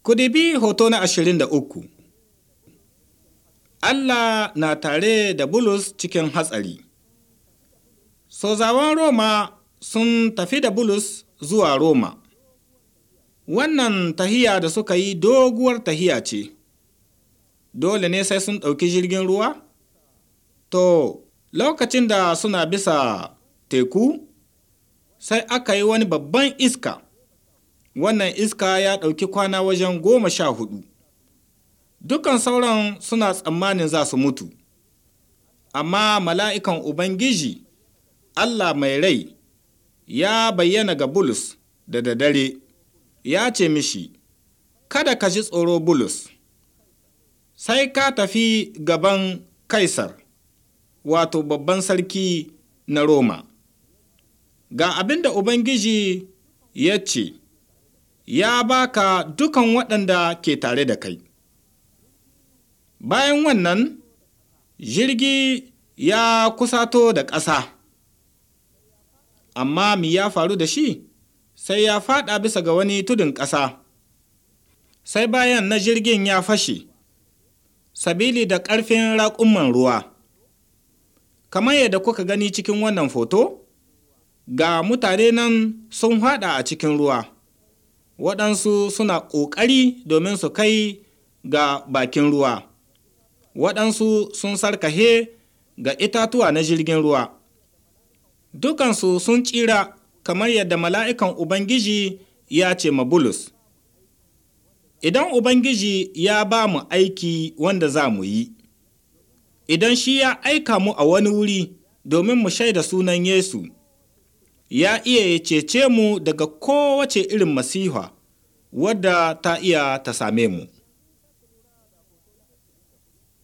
Ku dibi hoto na ashirin da uku. Allah na tare da Bulus cikin hatsari. Sozawan Roma sun tafi da Bulus zuwa Roma. Wannan tahiya da suka yi doguwar tahiya ce. Dole ne sai sun ɗauki jirgin ruwa? To, lokacin da suna bisa teku, sai aka yi wani babban iska. Wannan iska ya ɗauki kwana wajen goma sha hudu. Dukan sauran suna tsammanin za su mutu. Amma mala'ikan Ubangiji, Allah mai rai, ya bayyana ga Bulus da daddare, ya ce mishi, Kada ka ji tsoro Bulus, sai ka tafi gaban Kaisar, wato babban sarki na Roma. Ga abin da Ubangiji ya ce, ya baka dukan waɗanda ke tare da kai. Bayan wannan, jirgi ya kusato da ƙasa, amma mi ya faru da shi? Sai ya faɗa bisa ga wani tudun ƙasa. Sai bayan na jirgin ya fashe, sabili da ƙarfin raƙumman ruwa. Kamar yadda kuka gani cikin wannan foto, ga mutane nan sun haɗa a cikin ruwa. waɗansu suna ƙoƙari domin su kai ga bakin ruwa, waɗansu sun sarkahe ga itatuwa na jirgin ruwa. Dukansu sun tsira kamar yadda mala'ikan Ubangiji ya ce ma Bulus. Idan Ubangiji ya ba mu aiki wanda za mu yi, idan shi ya aika mu a wani wuri domin mu shaida sunan Yesu, ya iya ya cece mu daga kowace irin masiha wadda ta iya ta same mu.